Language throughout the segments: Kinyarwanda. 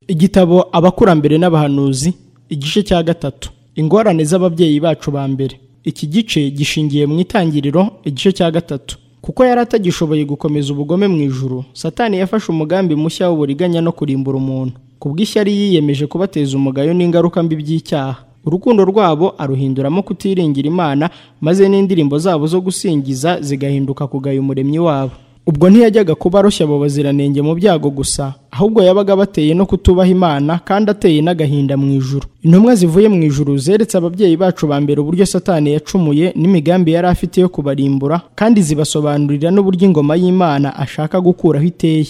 igitabo abakurambere n'abahanuzi igice cya gatatu ingorane z'ababyeyi bacu ba mbere iki gice gishingiye mu itangiriro igice cya gatatu kuko yari atagishoboye gukomeza ubugome mu ijuru satani yafashe umugambi mushya w'uburiganya no kurimbura umuntu ku bw'ishyari yiyemeje kubateza umugayo n'ingaruka mbi by'icyaha urukundo rwabo aruhinduramo kutiringira imana maze n'indirimbo zabo zo gusingiza zigahinduka kugaya umuremyi wabo ubwo ntiyajyaga kuba arushya abo baziranenge mu byago gusa ahubwo yabaga bateye no kutubaha imana kandi ateye n'agahinda mu ijuru intumwa zivuye mu ijuru zeretse ababyeyi bacu ba mbere uburyo satani yacumuye n'imigambi yari afite yo kubarimbura kandi zibasobanurira n'uburyo ingoma y'imana ashaka gukuraho iteye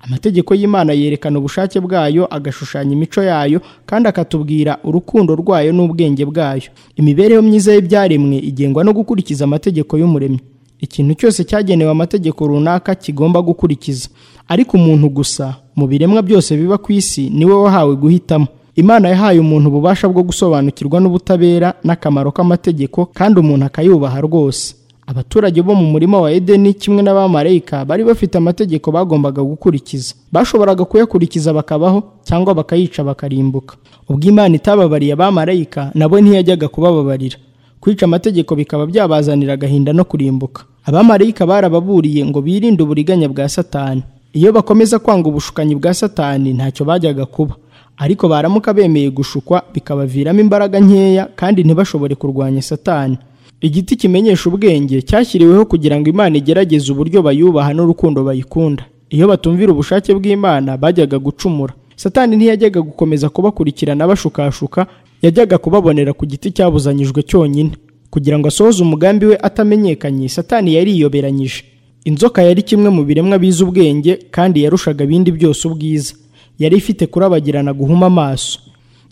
amategeko y'imana yerekana ubushake bwayo agashushanya imico yayo kandi akatubwira urukundo rwayo n'ubwenge bwayo imibereho myiza y'ibyaremwe igengwa no gukurikiza amategeko y'umuremyi ikintu cyose cyagenewe amategeko runaka kigomba gukurikiza ariko umuntu gusa mu biremwa byose biba ku isi niwe wahawe guhitamo imana yahaye umuntu ububasha bwo gusobanukirwa n'ubutabera n'akamaro k'amategeko kandi umuntu akayubaha rwose abaturage bo mu murima wa edeni kimwe n'abamarayika bari bafite amategeko bagombaga gukurikiza bashoboraga kuyakurikiza bakabaho cyangwa bakayica bakarimbuka ubwo imana itababariye abamarayika nabo ntiyajyaga kubababarira kwica amategeko bikaba byabazanira agahinda no kurimbuka abamarayika barababuriye ngo birinde uburiganya bwa satani iyo bakomeza kwanga ubushukanyi bwa satani ntacyo bajyaga kuba ariko baramuka bemeye gushukwa bikabaviramo imbaraga nkeya kandi ntibashobore kurwanya satani igiti kimenyesha ubwenge cyashyiriweho kugira ngo imana igerageze uburyo bayubaha n'urukundo bayikunda iyo batumvira ubushake bw'imana bajyaga gucumura satani ntiyajyaga gukomeza kubakurikirana bashukashuka yajyaga kubabonera ku giti cyabuzanyijwe cyonyine kugira ngo asohoze umugambi we atamenyekanye satani yari yiyoberanyije inzoka yari kimwe mu biremwa bizi ubwenge kandi yarushaga ibindi byose ubwiza yari ifite kurabagirana guhuma amaso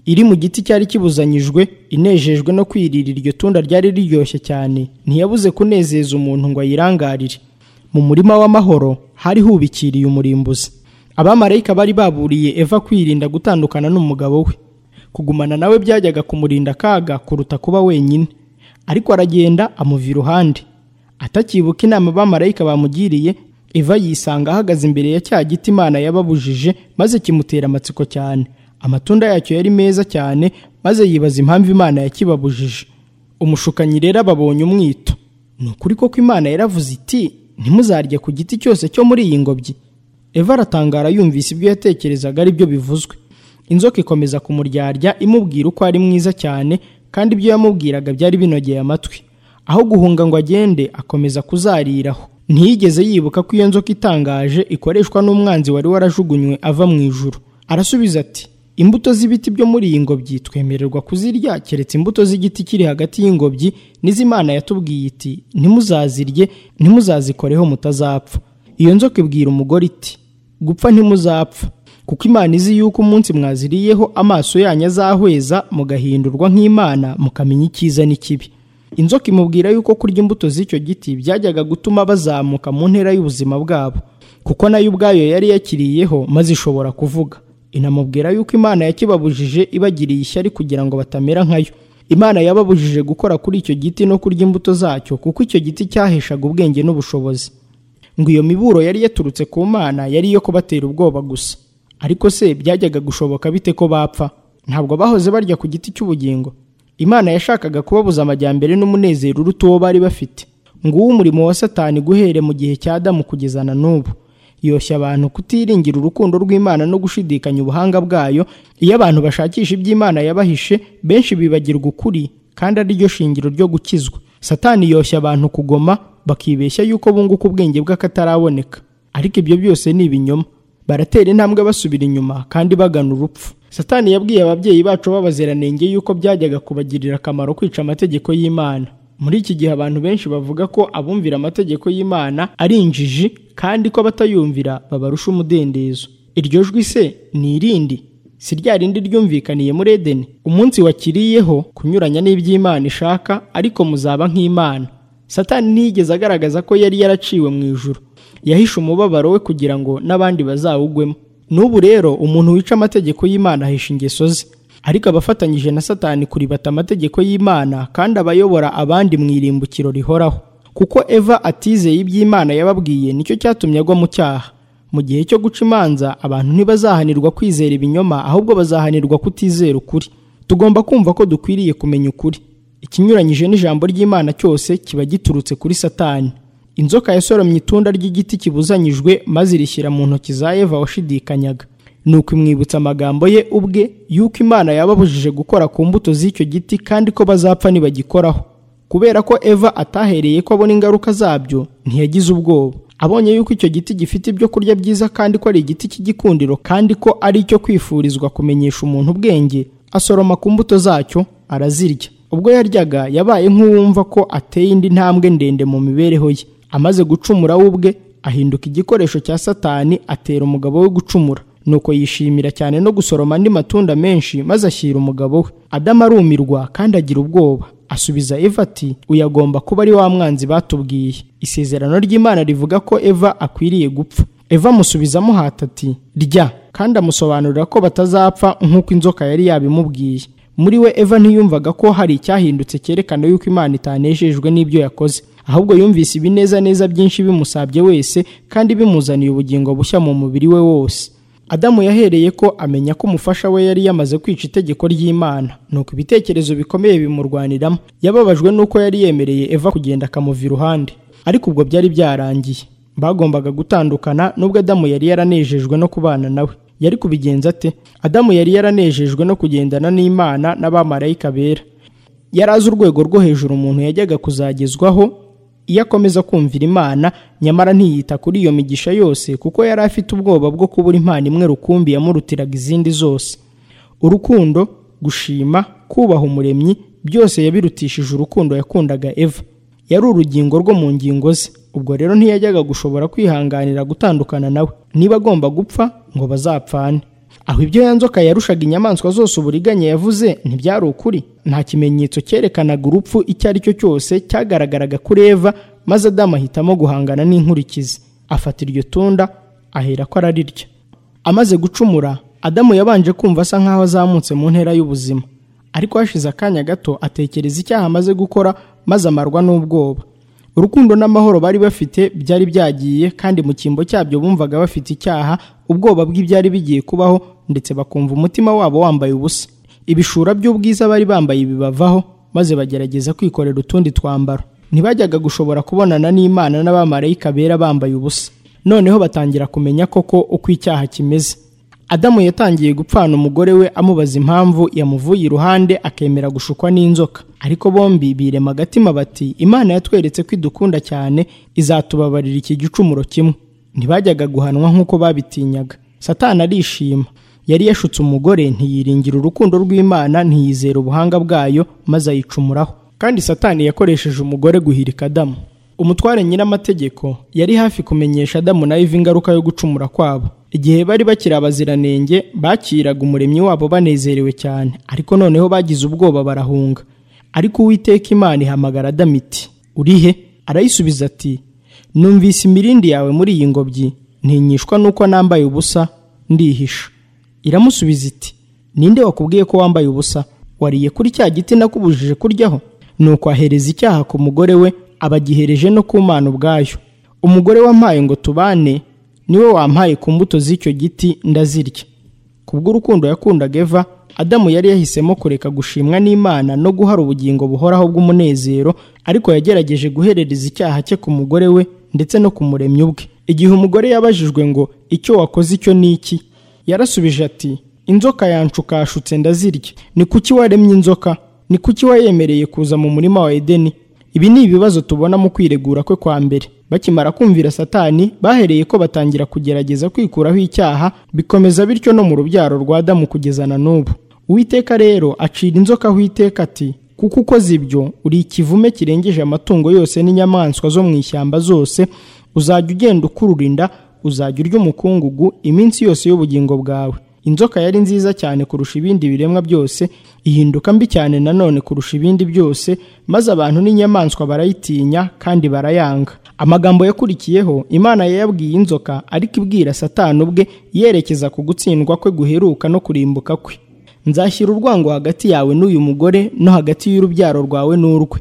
iri mu giti cyari kibuzanyijwe inejejwe no kwirira iryo tunda ryari riryoshye cyane ntiyabuze kunezeza umuntu ngo ayirangarire mu murima w'amahoro hari hubikiriye umurimbuzi abamarayika bari baburiye eva kwirinda gutandukana n'umugabo we kugumana nawe byajyaga kumurinda akaga kuruta kuba wenyine ariko aragenda amuva iruhande atakibuka inama abamarayika bamugiriye eva yisanga ahagaze imbere ya cya giti imana yababujije maze kimutera amatsiko cyane amatunda yacyo yari meza cyane maze yibaza impamvu imana yakibabujije umushukanyi rero ababonye umwito ni ukuri koko imana yaravuze iti ntimuzarye ku giti cyose cyo muri iyi ngobyi eva aratangara yumvise ibyo yatekerezaga ari byo bivuzwe inzoka ikomeza kumuryarya imubwira uko ari mwiza cyane kandi ibyo yamubwiraga byari binogeye amatwi aho guhunga ngo agende akomeza kuzariraho ntiyigeze yibuka ko iyo nzoka itangaje ikoreshwa n'umwanzi wari warajugunywe ava mu ijuru arasubiza ati imbuto z'ibiti byo muri iyi ngobyi twemererwa kuzirya keretse imbuto z'igiti kiri hagati y'ingobyi n'izimana yatubwiye iti ntimuzazirye ntimuzazikoreho mutazapfa iyo nzoka ibwira umugore iti gupfa ntimuzapfa kuko imana izi yuko umunsi mwaziriyeho amaso yanyu azahweza mugahindurwa nk'imana mukamenya icyiza n'ikibi inzoka imubwira yuko kurya imbuto z'icyo giti byajyaga gutuma bazamuka mu ntera y'ubuzima bwabo kuko nayo ubwayo yari yakiriyeho maze ishobora kuvuga inamubwira yuko imana yakibabujije ibagiriye ishyari kugira ngo batamera nkayo imana yababujije gukora kuri icyo giti no kurya imbuto zacyo kuko icyo giti cyaheshaga ubwenge n'ubushobozi ngo iyo miburo yari yaturutse ku mana yari iyo kubatera ubwoba gusa ariko se byajyaga gushoboka bite ko bapfa ntabwo bahoze barya ku giti cy'ubugingo imana yashakaga kubabuza amajyambere n'umunezero uruta uwo bari bafite nguwo umurimo wa satani guhere mu gihe cya damu kugeza na n'ubu yoshya abantu kutiringira urukundo rw'imana no gushidikanya ubuhanga bwayo iyo abantu bashakisha iby'imana yabahishe benshi bibagirwa ukuri kandi ari ryo shingiro ryo gukizwa satani yoshya abantu kugoma bakibeshya yuko bunguka ubwenge bw'akataraboneka ariko ibyo byose ni ibinyoma baratera intambwe basubira inyuma kandi bagana urupfu satani yabwiye ababyeyi bacu b'abaziranenge yuko byajyaga kubagirira akamaro kwica amategeko y'imana muri iki gihe abantu benshi bavuga ko abumvira amategeko y'imana ari injiji kandi ko abatayumvira babarusha umudendezo iryo jwi se ni irindi si rya rindi ryumvikaniye muri edeni umunsi wakiriyeho kunyuranya n'iby'imana ishaka ariko muzaba nk'imana satani ntiyigeze agaragaza ko yari yaraciwe mu ijuru yahishe umubabaro we kugira ngo n'abandi bazawugwemo n'ubu rero umuntu wica amategeko y'imana ahisha ingeso ze ariko abafatanyije na satani kuribata amategeko y'imana kandi abayobora abandi mu irimbukiro rihoraho kuko eva atizeye iby'imana yababwiye nicyo cyatumye agwa mu cyaha mu gihe cyo guca imanza abantu ntibazahanirwa kwizera ibinyoma ahubwo bazahanirwa kutizera ukuri tugomba kumva ko dukwiriye kumenya ukuri ikinyuranyije n'ijambo ry'imana cyose kiba giturutse kuri satani inzoka yasoromye itunda ry'igiti kibuzanyijwe maze irishyira mu ntoki za eva washidikanyaga ni ukumwibutsa amagambo ye ubwe y'uko imana yababujije gukora ku mbuto z'icyo giti kandi ko bazapfa nibagikoraho kubera ko eva atahereye ko abona ingaruka zabyo ntiyagize ubwoba abonye yuko icyo giti gifite ibyo kurya byiza kandi ko ari igiti cy'igikundiro kandi ko ari icyo kwifurizwa kumenyesha umuntu ubwenge asoroma ku mbuto zacyo arazirya ubwo yaryaga yabaye nk'uwumva ko ateye indi ntambwe ndende mu mibereho ye amaze gucumura we ubwe ahinduka igikoresho cya satani atera umugabo we gucumura nuko yishimira cyane no gusoroma andi matunda menshi maze ashyira umugabo we adamu arumirwa kandi agira ubwoba asubiza eva ati uyu agomba kuba ari wa mwanzi batubwiye isezerano ry'imana rivuga ko eva akwiriye gupfa eva amusubiza amuhata ati rya kandi amusobanurira ko batazapfa nk'uko inzoka yari yabimubwiye muri we eva ntiyumvaga ko hari icyahindutse cyerekana yuko imana itanejejwe n'ibyo yakoze ahubwo yumvise ibinezaneza byinshi bimusabye wese kandi bimuzaniye ubugingo bushya mu mubiri we wose adamu yahereye ko amenya ko umufasha we yari yamaze kwica itegeko ry'imana nuko ibitekerezo bikomeye bimurwaniramo yababajwe n'uko yari yemereye eva kugenda akamuva iruhande ariko ubwo byari byarangiye bagombaga gutandukana nubwo adamu yari yaranejejwe no kubana nawe yari kubigenza ate adamu yari yaranejejwe no kugendana n'imana n'abamarayika bera yari azi urwego rwo hejuru umuntu yajyaga kuzagezwaho iyo akomeza kumvira imana nyamara ntiyita kuri iyo migisha yose kuko yari afite ubwoba bwo kubura impano imwe rukumbi yamurutiraga izindi zose urukundo gushima kubaha umuremyi byose yabirutishije urukundo yakundaga eva yari urugingo rwo mu ngingo ze ubwo rero ntiyajyaga gushobora kwihanganira gutandukana nawe niba agomba gupfa ngo bazapfane aho ibyo ya nzoka yarushaga inyamaswa zose uburiganya yavuze ntibyari ukuri nta kimenyetso cyerekanaga urupfu icyo ari cyo cyose cyagaragaraga kuri eva maze adamu ahitamo guhangana n'inkurikizi afata iryo tunda ahera ko ararirya amaze gucumura adamu yabanje kumva asa nk'aho azamutse mu ntera y'ubuzima ariko hashize akanya gato atekereza icyaha amaze gukora maze amarwa n'ubwoba urukundo n'amahoro bari bafite byari byagiye kandi mu cyimbo cyabyo bumvaga bafite icyaha ubwoba bw'ibyari bigiye kubaho ndetse bakumva umutima wabo wambaye ubusa ibishura by'ubwiza bari bambaye bibavaho maze bagerageza kwikorera utundi twambaro ntibajyaga gushobora kubonana n'imana n'abamarayika bera bambaye ubusa noneho batangira kumenya koko uko icyaha kimeze adamu yatangiye gupfana umugore we amubaza impamvu yamuvuye iruhande akemera gushukwa n'inzoka ariko bombi birema agatima bati imana yatweretse ko idukunda cyane izatubabarira iki gicumuro kimwe ntibajyaga guhanwa nk'uko babitinyaga satani arishima yari yashutse umugore ntiyiringira urukundo rw'imana ntiyizera ubuhanga bwayo maze ayicumuraho kandi satani yakoresheje umugore guhirika adamu umutware nyir'amategeko yari hafi kumenyesha adamu na eva ingaruka yo gucumura kwabo igihe bari bakiri abaziranenge bakiraga umuremyi wabo banezerewe cyane ariko noneho bagize ubwoba barahunga ariko uwiteka imana ihamagara adamu iti urihe arayisubiza ati numvise imirindi yawe muri iyi ngobyi ntinyishwa nuko nambaye ubusa ndihisha iramusubiza iti ninde wakubwiye ko wambaye ubusa wariye kuri cya giti nakubujije kuryaho nuko ahereza icyaha ku mugore we abagihereje no ku mana ubwayo umugore wampaye ngo tubane niwe wampaye ku mbuto z'icyo giti ndazirya kubw'urukundo yakundaga eva adamu yari yahisemo kureka gushimwa n'imana no guhara ubugingo buhoraho bw'umunezero ariko yagerageje guherereza icyaha cye ku mugore we ndetse no ku muremyi ubwe igihe umugore yabajijwe ngo icyo wakoze icyo ni iki yarasubije ati inzoka yanshukashutse ndazirya ni kuki waremye inzoka ni kuki wayemereye kuza mu murima wa edeni ibi ni ibibazo tubona mu kwiregura kwe kwa mbere bakimara kumvira satani bahereye ko batangira kugerageza kwikuraho icyaha bikomeza bityo no mu rubyaro rwa adamu kugeza na n'ubu uwiteka rero acira inzoka aho iteka ati kuko ukoze ibyo uri ikivume kirengeje amatungo yose n'inyamaswa zo mu ishyamba zose uzajya ugenda ukurura inda uzajya urya umukungugu iminsi yose y'ubugingo bwawe inzoka yari nziza cyane kurusha ibindi biremwa byose ihinduka mbi cyane nanone kurusha ibindi byose maze abantu n'inyamaswa barayitinya kandi barayanga amagambo yakurikiyeho imana yayabwiye inzoka ariko ibwira satani ubwe yerekeza ku gutsindwa kwe guheruka no kurimbuka kwe nzashyira urwango hagati yawe n'uyu mugore no hagati y'urubyaro rwawe n'urwe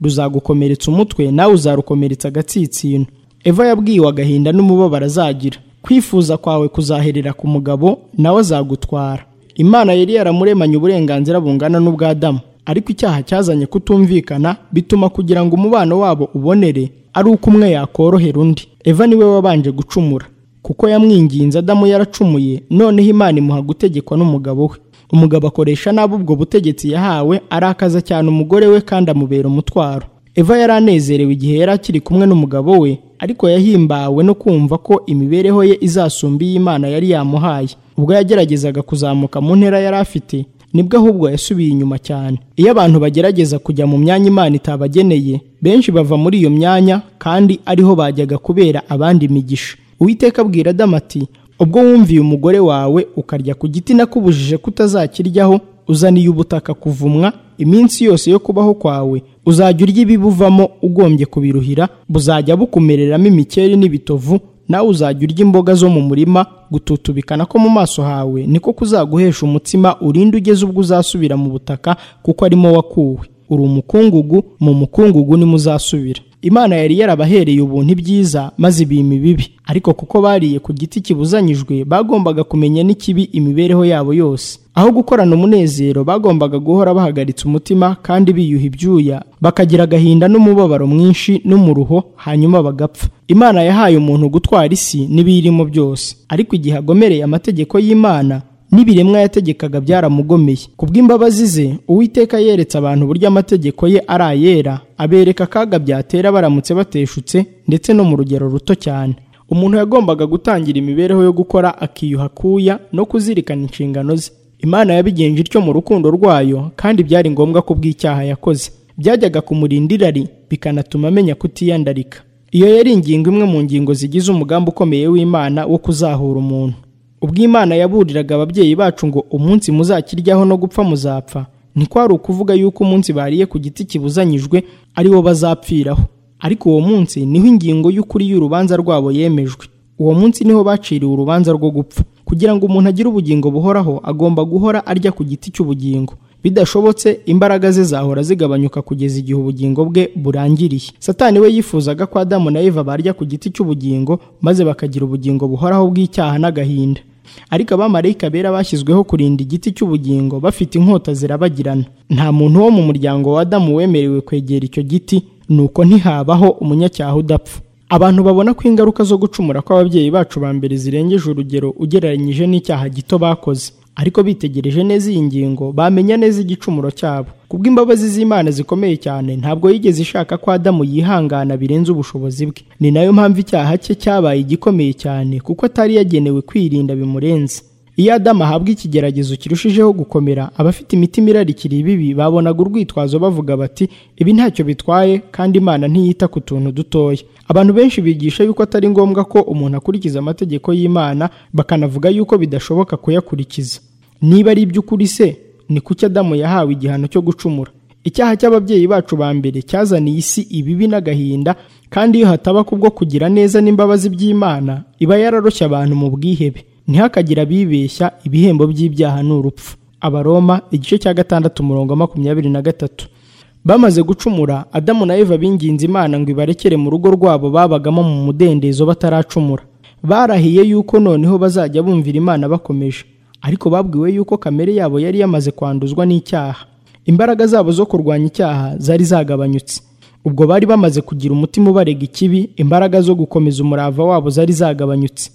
ruzagukomeretsa umutwe nawe uzarukomeretsa agatsinsino eva yabwiwe agahinda n'umubabaro azagira kwifuza kwawe kuzaherera ku mugabo nawe azagutwara imana yari yaramuremanye uburenganzira bungana n'ubw'adamu ariko icyaha cyazanye kutumvikana bituma kugira ngo umubano wabo ubonere ari uko umwe yakorohera undi eva niwe wabanje gucumura kuko yamwinginze adamu yaracumuye noneho imana imuha gutegekwa n'umugabo we umugabo akoresha nabi ubwo butegetsi yahawe arakaza cyane umugore we kandi amubera umutwaro eva yari anezerewe igihe yari akiri kumwe n'umugabo we ariko yahimbawe no kumva ko imibereho ye izasumba iy'imana yari yamuhaye ubwo yageragezaga kuzamuka mu ntera yari afite nibwo ahubwo yasubiye inyuma cyane iyo abantu bagerageza kujya mu myanya imana itabageneye benshi bava muri iyo myanya kandi ariho bajyaga kubera abandi imigisha uwiteka abwira adamu ati ubwo wumviye umugore wawe ukarya ku giti nakubujije kutazakiryaho uzaniye ubutaka kuvumwa iminsi yose yo kubaho kwawe uzajya urya ibibuvamo ugombye kubiruhira buzajya bukumereramo imikeri n'ibitovu nawe uzajya urya imboga zo mu murima gututubikana ko mu maso hawe niko kuzaguhesha umutsima urinde ugeze ubwo uzasubira mu butaka kuko arimo wakuwe uri umukungugu mu mukungugu nimuzasubira imana yari yarabahereye ubuntu ibyiza maze ibima ibibi ariko kuko bariye ku giti kibuzanyijwe bagombaga kumenya n'ikibi imibereho yabo yose aho gukorana umunezero bagombaga guhora bahagaritse umutima kandi biyuha ibyuya bakagira agahinda n'umubabaro mwinshi n'umuruho hanyuma bagapfa imana yahaye umuntu gutwara isi n'ibiyirimo byose ariko igihe agomereye amategeko y'imana n'ibiremwa yategekaga byaramugomeye kubw'imbabazi ze uwiteka yeretse abantu uburyo amategeko ye ari ayera abereka akaga byatera baramutse bateshutse ndetse no mu rugero ruto cyane umuntu yagombaga gutangira imibereho yo gukora akiyuha akuya no kuzirikana inshingano ze imana yabigenje ityo mu rukundo rwayo kandi byari ngombwa ko bw'icyaha yakoze byajyaga kumurinda irari bikanatuma amenya kutiyandarika iyo yari ingingo imwe mu ngingo zigize umugambi ukomeye w'imana wo kuzahura umuntu ubw'imana yaburiraga ababyeyi bacu ngo umunsi muzakiryaho no gupfa muzapfa ntikwari ukuvuga yuko umunsi bariye ku giti kibuzanyijwe ari wo bazapfiraho ariko uwo munsi niho ingingo y'ukuri y'urubanza rwabo yemejwe uwo munsi niho baciriwe urubanza rwo gupfa kugira ngo umuntu agire ubugingo buhoraho agomba guhora arya ku giti cy'ubugingo bidashobotse imbaraga ze zahora zigabanyuka kugeza igihe ubugingo bwe burangiriye satani we yifuzaga ko adamu na eva barya ku giti cy'ubugingo maze bakagira ubugingo buhoraho bw'icyaha n'agahinda ariko abamarayika bera bashyizweho kurinda igiti cy'ubugingo bafite inkota zirabagirana nta muntu wo mu muryango wa adamu wemerewe kwegera icyo giti nuko ntihabaho umunyacyaha udapfa abantu babona ko ingaruka zo gucumura kw'ababyeyi bacu ba mbere zirengeje urugero ugereranyije n'icyaha gito bakoze ariko bitegereje neza iyi ngingo bamenya neza igicumuro cyabo kubw'imbabazi z'imana zikomeye cyane ntabwo yigeze ishaka ko adamu yihangana birenze ubushobozi bwe ni nayo mpamvu icyaha cye cyabaye igikomeye cyane kuko atari yagenewe kwirinda bimurenze iyo adamu ahabwa ikigeragezo kirushijeho gukomera abafite imitima irarikira ibibi babonaga urwitwazo bavuga bati ibi ntacyo bitwaye kandi imana ntiyita ku tuntu dutoya abantu benshi bigisha yuko atari ngombwa ko umuntu akurikiza amategeko y'imana bakanavuga yuko bidashoboka kuyakurikiza niba ari iby'ukuri se ni kuki adamu yahawe igihano cyo gucumura icyaha cy'ababyeyi bacu ba mbere cyazaniye isi ibibi n'agahinda kandi iyo hataba kubwo kugira neza n'imbabazi by'imana iba yararoshya abantu mu bwihebe ntihakagire abibeshya ibihembo by'ibyaha ni urupfu abaroma igice cya gatandatu umurongo makumyabiri na gatatu bamaze gucumura adamu na eva binginze imana ngo ibarekere mu rugo rwabo babagamo mu mudendezo bataracumura barahiye yuko noneho bazajya bumvira imana bakomeje ariko babwiwe yuko kamere yabo yari yamaze kwanduzwa n'icyaha imbaraga zabo zo kurwanya icyaha zari zagabanyutse ubwo bari bamaze kugira umutima ubarega ikibi imbaraga zo gukomeza umurava wabo zari zagabanyutse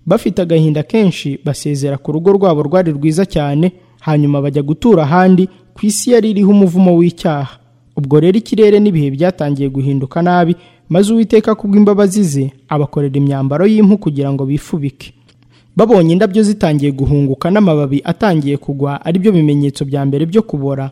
bafite agahinda kenshi basezera ku rugo rwabo rwari rwiza cyane hanyuma bajya gutura ahandi ku isi yari iriho umuvumo w'icyaha ubwo rero ikirere n'ibihe byatangiye guhinduka nabi maze uwiteka kubw'imbabazi ze abakorera imyambaro y'impu kugira ngo bifubike babonye indabyo zitangiye guhunguka n'amababi atangiye kugwa aribyo bimenyetso bya mbere byo kubora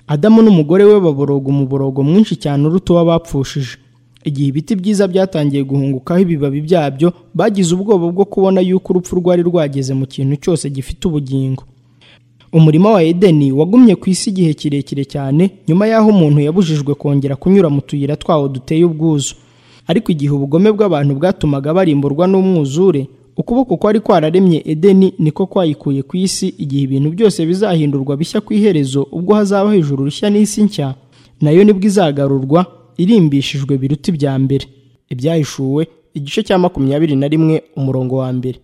adamu n'umugore we baboroga umuborogo mwinshi cyane uruta uw'abapfushije igihe ibiti byiza byatangiye guhungukaho ibibabi byabyo bagize ubwoba bwo kubona yuko urupfu rwari rwageze mu kintu cyose gifite ubugingo umurima wa edeni wagumye ku isi igihe kirekire cyane nyuma y'aho umuntu yabujijwe kongera kunyura mu tuyira twawo duteye ubwuzu ariko igihe ubugome bw'abantu bwatumaga barimburwa n'umwuzure ukuboko kwari kwararemye edeni niko kwayikuye ku isi igihe ibintu byose bizahindurwa bishya ku iherezo ubwo hazaba hejuru rushya n'isi nshya nayo nibwo izagarurwa irimbishijwe biruta ibya mbere ibyahishuwe igice cya makumyabiri na rimwe umurongo wa mbere